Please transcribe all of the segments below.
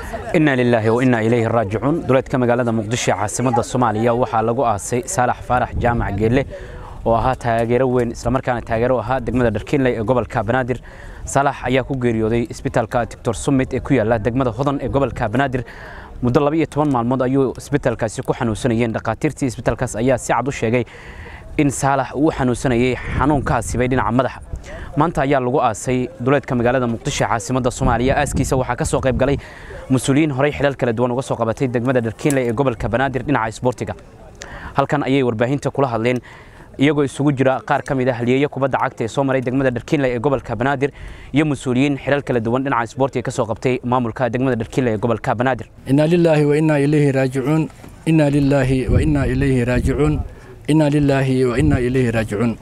inaa lilaahi wa innaa ilayhi raajicuun duleedka magaalada muqdisho ee caasimadda soomaaliya waxaa lagu aasay saalax faarax jaamac geelle oo ahaa taageero weyn islamarkaana taageero ahaa degmada dharkiinley ee gobolka banaadir saalax ayaa ku geeriyooday isbitaalka doctor summit ee ku yaala degmada hodan ee gobolka banaadir muddo laba iyo toban maalmood ayuu isbitaalkaasi ku xanuunsanayeen dhakhaatiirtii isbitaalkaas ayaa si cad u sheegay in saalax uu xanuunsanayay xanuun ka hasibay dhinaca madaxa maanta ayaa lagu aasay duleedka magaalada muqdisho ee caasimadda soomaaliya aaskiisa waxaa ka soo qayb galay mas-uuliyiin horey xilal kala duwan uga soo qabatay degmada dharkiinley ee gobolka banaadir dhinaca isboortiga halkan ayay warbaahinta kula hadleen iyagoo isugu jira qaar ka mid ah halyeeyo kubadda cagta ee soo maray degmada dharkiinley ee gobolka banaadir iyo mas-uuliyiin xilal kala duwan dhinaca isboortiga ka soo qabtay maamulka degmada dharkiinley ee gobolka banaadir inaa lilaahi wa innaa ilayhi raajicuun innaa lilaahi wa innaa ilayhi raajicuun innaa lilaahi wa innaa ilayhi raajicuun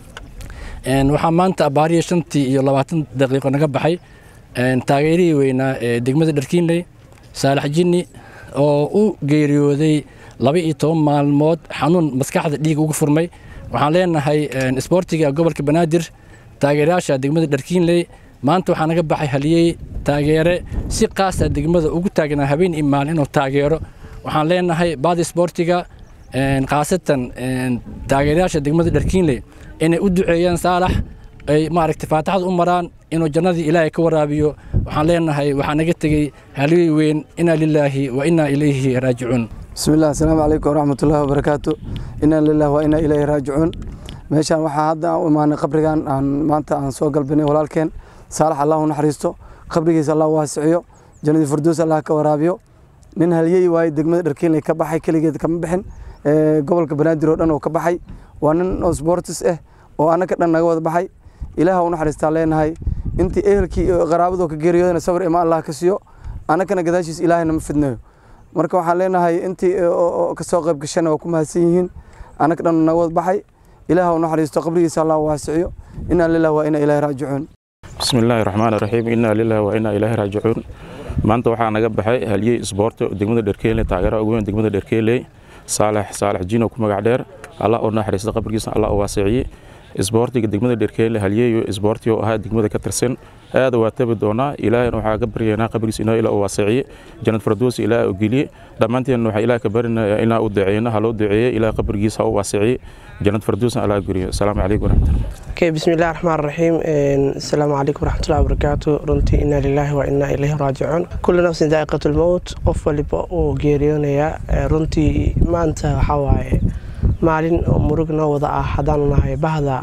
waxaa maanta abaariya shantii iyo labaatan daqiiqo naga baxay taageerihii weynaa ee degmada dharkiinley saalax jinni oo u geeriyooday laba iyo toban maalmood xanuun maskaxda dhiig uga furmay waxaan leenahay isboortiga gobolka banaadir taageerayaasha degmada dharkiinley maanta waxaa naga baxay haliyey taageere si qaasa degmada ugu taagnaa habeen iyo maalin inuu taageero waxaan leenahay baada isboortiga khaasatan taageerayaasha degmada dharkiinley inay u duceeyaan saalax ay maaragtay faataxada u maraan inuu jannadii ilaahay ka waraabiyo waxaan leenahay waxaa naga tegey haliyey weyn inaa lilaahi wa innaa ilayhi raajicuun bismillaah asalaamu calaykum waraxmatullaahi wabarakaatu inaa lilah wa innaa ilayhi raajicuun meeshaan waxaa hadda aan u imaanay qabrigan aan maanta aan soo galbinay walaalkeen saalax allah u naxariisto qabrigiisa allah u waasiciyo jannadii firdows allah ka waraabiyo nin halyey waaye degmada dharkiinley ka baxay keligeed kama bixin gobolka banaadir oo dhan oo ka baxay waa nin oo sportis ah oo annaka dhan naga wada baxay ilaah u naxariistaan leenahay intii ehelkii iyo qaraabadoo ka geeriyoodana sabir ima allah ka siiyo annakana gadaashiis ilaahayna ma fidnayo marka waxaan leenahay intii kasoo qayb gashana waa ku mahadsan yihiin annaka dhan naga wada baxay ilaah u naxariisto qabrigiisa allah u waasiciyo inaa lilah waa inaa ilaahi raajicuun bismi illaahi raxmaan raxiim inaa lilah waa inaa ilaahi raajicuun maanta waxaa naga baxay halyey isboorto degmada dherkeeley taageeraha ugu weyn degmada dherkeeley saalax saalax jino ku magac dheer allah u naxariista qabrigiisa allah u waasiciyey isboortiga degmada dherkeele halyeeyo isboorti oo ahaa degmada ka tirsan aada waa tabi doonaa ilaahayna waxaa ka baryaynaa qabrigiisa inaa ilaa u waasiciye jannad fardoos ilaah u geliye dhammaanteen waxaa ilaah ka barinaya inaa u duceeyna ha loo duceeye ilaah qabrigiisa ha u waasiciye jannad fardoosna allah geliyo asalaamu calaykum waraxmatullah okay bismillahi raxmaan raxiim asalaamu calaykum waraxmatullahi wabarakaatu runtii inaa lilaahi wa innaa ilayhi raajicuun kullu nafsin daa'iqatu lmowt qof waliba uu geeriyoonayaa runtii maanta waxaa waaye maalin oo murug noo wada ah haddaanu nahay bahda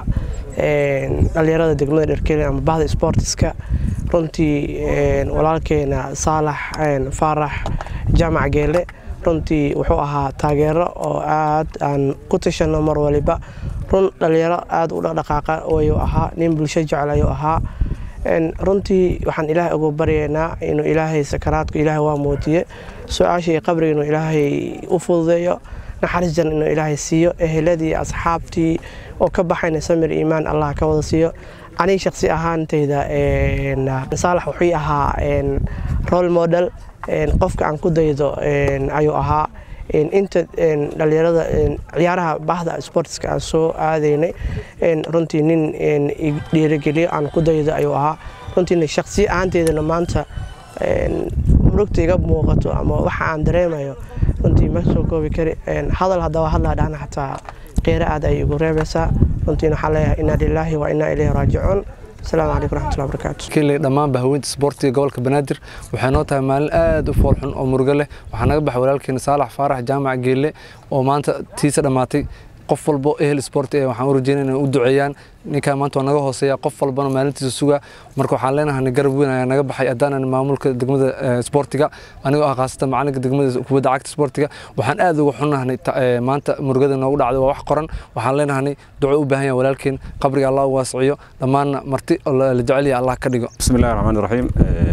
dhalinyarada degmada dherkele ama bahda sportiska runtii walaalkeena saalax faarax jaamac geele runtii wuxuu ahaa taageero oo aad aan ku tashano mar waliba run dhalinyaro aada u dhaqdhaqaaqa ayuu ahaa nin bulsho jecel ayuu ahaa runtii waxaan ilaahay ugu baryaynaa inuu ilaahay sakaraadku ilaahay waa muujiye su-aashii qabriga inuu ilaahay u fududeeyo naxariis jan inuu ilaahay siiyo eheladii asxaabtii oo ka baxayna samir iimaan allah ka wada siiyo aniga shaqsi ahaantayda saalax wuxuu ahaa role model qofka aan ku daydo ayuu ahaa inta dhalinyarada ciyaaraha bahda sportska aan soo aadaynay runtii nin dhiirigeliyo aan ku daydo ayuu ahaa runtiina shaqsi ahaanteydana maanta murugta iga muuqato ama waxa aan dareemayo runtii ma soo koobi kari hadal haddaba hadlaa dhahna xataa qeyre aad ay igu reebaysaa runtiina waxaan leeyahay inaa lilaahi wa innaa ilayhi raajicuun asalaamu calaykum raxmatullahi wabarakaatu kinley dhammaan bahaweynta isboortiga gobolka banaadir waxay noo tahay maalin aad u foolxun oo murugo leh waxaa naga baxay walaalkeena saalax faarax jaamac geelle oo maanta tiisa dhammaatay qof walbo ehel sport ee waxaan u rajeynaya inay u duceeyaan ninkaa maanta waa naga hooseeya qof walbana maalintiisa sugaa marka waxaan leenahay garab weyn ayaa naga baxay haddaanan maamulka degmada sportiga anigoo ah khaasatan macalinka degmada kubadda cagta sportiga waxaan aad uga xunnahnay maanta murugada noogu dhacday waa wax qoran waxaan leenahay duco u baahan yahay walaalkeen qabriga allah u waasiciyo dhammaanna marti oo la jecel yahay allah ka dhigo بسم الله الرحمن الرحيم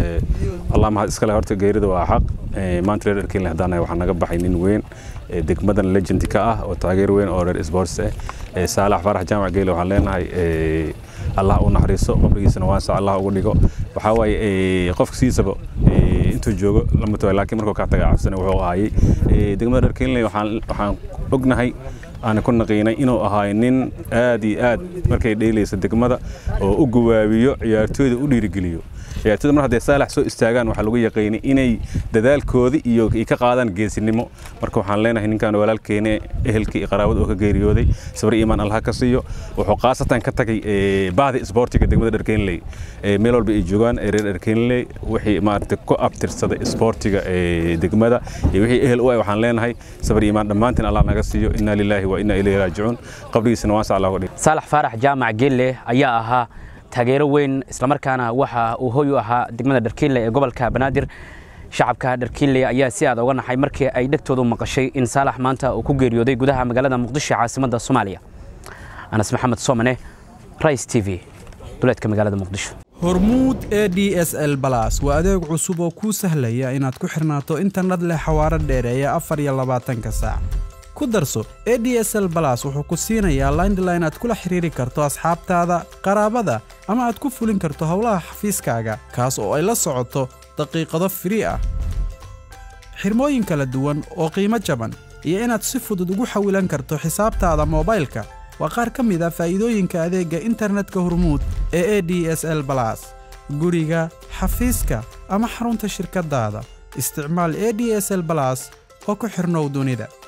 الله mahad iskale horta geerida waa xaq maanta reer dharkiinle haddaan nahay waxaa naga baxay nin weyn degmadan legend ka ah oo taageer weyn oo reer sports ah saalax farax jaamac geele waxaan leenahay allah u naxariiso qabrigiisana waasa allah ugu dhigo waxaa waaye qofka siisaba intuu joogo lama tago laakiin markuu kaa taga cabsana wuxuu ahaayey degmada dharkiinle waxaan ognahay aan ku naqiinay inuu ahaay nin aad iyo aad markay dheelaysa degmada oo u gawaabiyo ciyaartooyda u dhiirigeliyo ciyaartooyda mar hadday saalax soo istaagaan waxaa lagu yaqiinay inay dadaalkoodii iyo ay ka qaadaan geesinimo marka waxaan leenahay ninkan walaalkeene ehelkii iyo qaraabada oo ka geeriyooday sabir iimaan allah ka siiyo wuxuu khaasatan ka tagay bahda isboortiga degmada dharkeenley meel walba ay joogaan reer dharkeenley wixii maaragtay ku abtirsaday isboortiga degmada iyo wixii ehel u ah waxaan leenahay sabir iimaan dhammaantiin allah naga siiyo inna lilaahi wa inna ilayhi raajicuun qabrigiisana waasa allah uga dhig saalax faarax jaamac geelle ayaa ahaa taageero weyn islamarkaana waxa uu hoy u ahaa degmada dharkiinle ee gobolka banaadir shacabka dharkiinle ayaa si aad uga naxay markii ay dhegtoodu maqashay in saalax maanta uu ku geeriyooday gudaha magaalada muqdisho caasimadda soomaaliya anas maxamed soomane rais t v duleedka magaalada muqdisho hormuud e d s l balas waa adeeg cusub oo kuu sahlaya inaad ku xirnaato internet leh xawaaro dheereeya afar iyo labaatanka saac ku darso e d s l balas wuxuu ku siinayaa laindline aad kula xiriiri karto asxaabtaada qaraabada ama aad ku fulin karto howlaha xafiiskaaga kaas oo ay la socoto daqiiqado firii ah xirmooyin kala duwan oo qiimo jaban iyo inaad si fudud ugu xawilan karto xisaabtaada moobaylka waa qaar ka mid a faa'iidooyinka adeegga internetka hormuud ee e d s l balas guriga xafiiska ama xarunta shirkaddaada isticmaal e d s l balas oo ku xirnow dunida